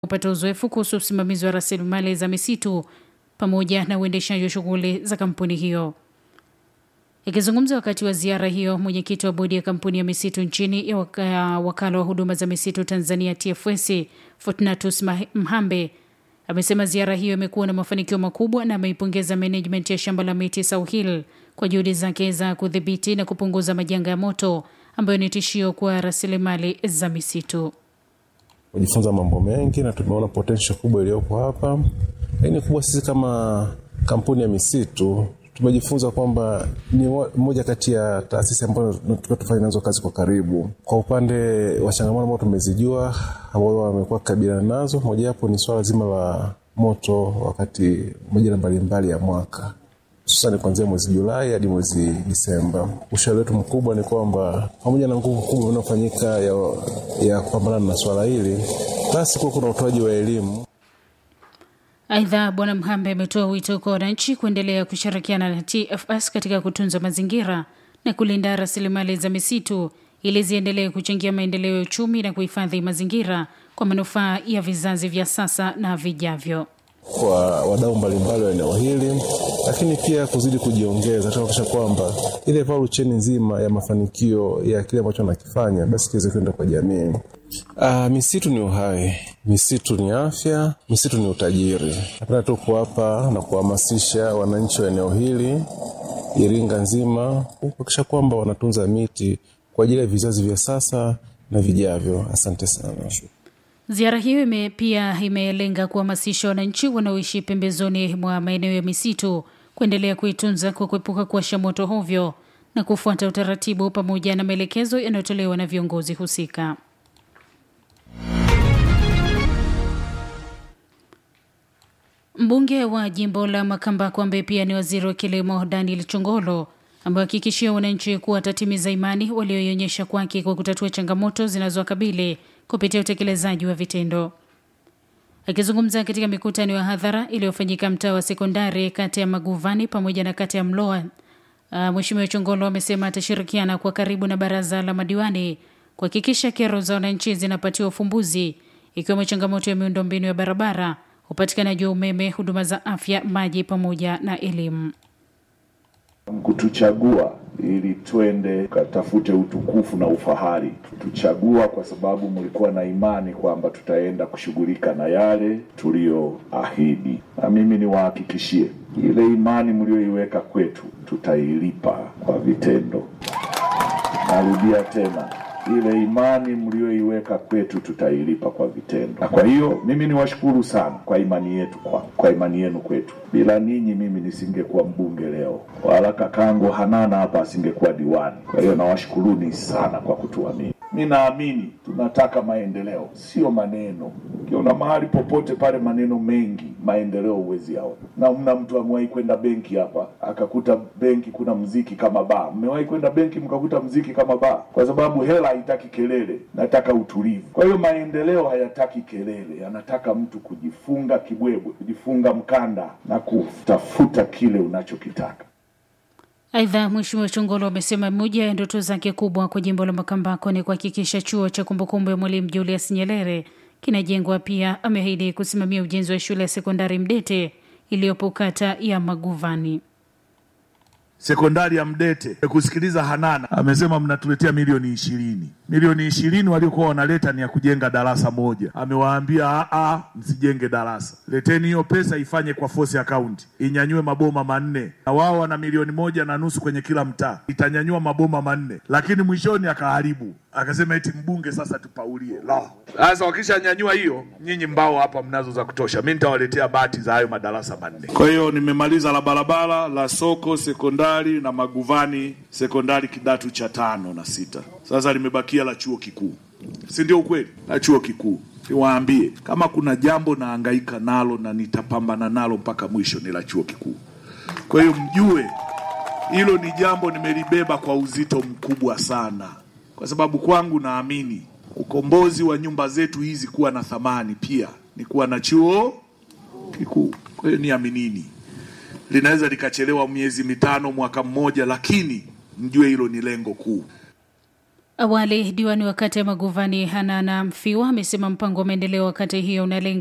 kupata uzoefu kuhusu usimamizi wa rasilimali za misitu pamoja na uendeshaji wa shughuli za kampuni hiyo. Akizungumza wakati wa ziara hiyo, mwenyekiti wa bodi ya kampuni ya misitu nchini ya waka, wakala wa huduma za misitu Tanzania TFS Fortunatus Mhambe amesema ziara hiyo imekuwa na mafanikio makubwa na ameipongeza management ya shamba la miti South Hill kwa juhudi zake za kudhibiti na kupunguza majanga ya moto ambayo ni tishio kwa rasilimali za misitu. Tumejifunza mambo mengi na tumeona potential kubwa iliyopo hapa, lakini kubwa sisi kama kampuni ya misitu tumejifunza kwamba ni moja kati ya taasisi ambazo tukiwa tufanya nazo kazi kwa karibu. Kwa upande wa changamoto ambao tumezijua ambao wamekuwa kukabiliana nazo, mojawapo ni swala zima la moto wakati majira mbalimbali ya mwaka hususani kuanzia mwezi Julai hadi mwezi Disemba. Ushauri wetu mkubwa ni kwamba pamoja na nguvu kubwa inayofanyika ya, ya kupambana na swala hili, basi kuwa kuna utoaji wa elimu Aidha, Bwana Mhambe ametoa wito kwa wananchi kuendelea kushirikiana na TFS katika kutunza mazingira na kulinda rasilimali za misitu ili ziendelee kuchangia maendeleo ya uchumi na kuhifadhi mazingira kwa manufaa ya vizazi vya sasa na vijavyo kwa wadau mbalimbali wa eneo hili, lakini pia kuzidi kujiongeza kuhakikisha kwamba ile value chain nzima ya mafanikio ya kile ambacho anakifanya basi kiweze kwenda kwa jamii. Uh, misitu ni uhai, misitu ni afya, misitu ni utajiri. Napenda tu kuwapa na kuhamasisha wananchi wa eneo hili Iringa nzima kuhakikisha kwamba wanatunza miti kwa ajili ya vizazi vya sasa na vijavyo. Asante sana. Ziara hiyo ime, pia imelenga kuhamasisha wananchi wanaoishi pembezoni mwa maeneo ya misitu kuendelea kuitunza kwa kuepuka kuwasha moto hovyo na kufuata utaratibu pamoja na maelekezo yanayotolewa na viongozi husika. Mbunge wa jimbo la Makambako ambaye pia ni waziri wa kilimo Daniel Chongolo amewahakikishia wananchi kuwa atatimiza imani walioionyesha kwake kwa kutatua changamoto zinazowakabili kupitia utekelezaji wa vitendo. Akizungumza katika mikutano ya hadhara iliyofanyika mtaa wa sekondari kati ya Maguvani pamoja na kati ya Mloa, uh, Mheshimiwa Chongolo amesema atashirikiana kwa karibu na baraza la madiwani kuhakikisha kero za wananchi zinapatiwa ufumbuzi, ikiwemo changamoto ya miundombinu ya barabara, upatikanaji wa umeme, huduma za afya, maji pamoja na elimu kutuchagua ili twende katafute utukufu na ufahari. Tuchagua kwa sababu mlikuwa na imani kwamba tutaenda kushughulika na yale tuliyoahidi, na mimi niwahakikishie ile imani mlioiweka kwetu tutailipa kwa vitendo. Narudia tena, ile imani mlioiweka kwetu tutailipa kwa vitendo. Na kwa hiyo mimi niwashukuru sana kwa imani yetu kwa, kwa imani yenu kwetu. Bila ninyi mimi nisingekuwa mbunge leo, wala kakangu Hanana hapa asingekuwa diwani. Kwa hiyo nawashukuruni sana kwa kutuamini. Mi naamini tunataka maendeleo, sio maneno. Ukiona mahali popote pale maneno mengi, maendeleo huwezi yaona. Na mna mtu amewahi kwenda benki hapa akakuta benki kuna mziki kama baa? Mmewahi kwenda benki mkakuta mziki kama baa? Kwa sababu hela haitaki kelele, nataka utulivu. Kwa hiyo maendeleo hayataki kelele, yanataka mtu kujifunga kibwebwe, kujifunga mkanda na kutafuta kile unachokitaka. Aidha, Mheshimiwa Chongolo amesema moja ya ndoto zake kubwa kwa jimbo la Makambako ni kuhakikisha chuo cha kumbukumbu ya Mwalimu Julius Nyerere kinajengwa. Pia ameahidi kusimamia ujenzi wa shule ya sekondari Mdete iliyopo kata ya Maguvani. Sekondari ya Mdete kusikiliza Hanana amesema mnatuletea milioni ishirini. Milioni ishirini waliokuwa wanaleta ni ya kujenga darasa moja. Amewaambia a, msijenge darasa, leteni hiyo pesa ifanye kwa force account, inyanyue maboma manne, na wao wana milioni moja na nusu kwenye kila mtaa, itanyanyua maboma manne, lakini mwishoni akaharibu, akasema eti mbunge sasa tupaulie. La, sasa wakishanyanyua hiyo, nyinyi mbao hapa mnazo za kutosha, mi nitawaletea bati za hayo madarasa manne. Kwa hiyo nimemaliza la barabara la soko sekondari na Maguvani sekondari kidato cha tano na sita. Sasa limebakia la chuo kikuu, si ndio? Ukweli la chuo kikuu, niwaambie kama kuna jambo naangaika nalo na nitapambana nalo mpaka mwisho ni la chuo kikuu. Kwa hiyo mjue hilo ni jambo nimelibeba kwa uzito mkubwa sana, kwa sababu kwangu naamini ukombozi wa nyumba zetu hizi kuwa na thamani pia ni kuwa na chuo kikuu. Kwa hiyo niaminini linaweza likachelewa miezi mitano, mwaka mmoja, lakini mjue hilo ni lengo kuu. Awali diwani wa kata ya Maguvani Hanana Mfiwa amesema mpango wa maendeleo wa kata hiyo unalenga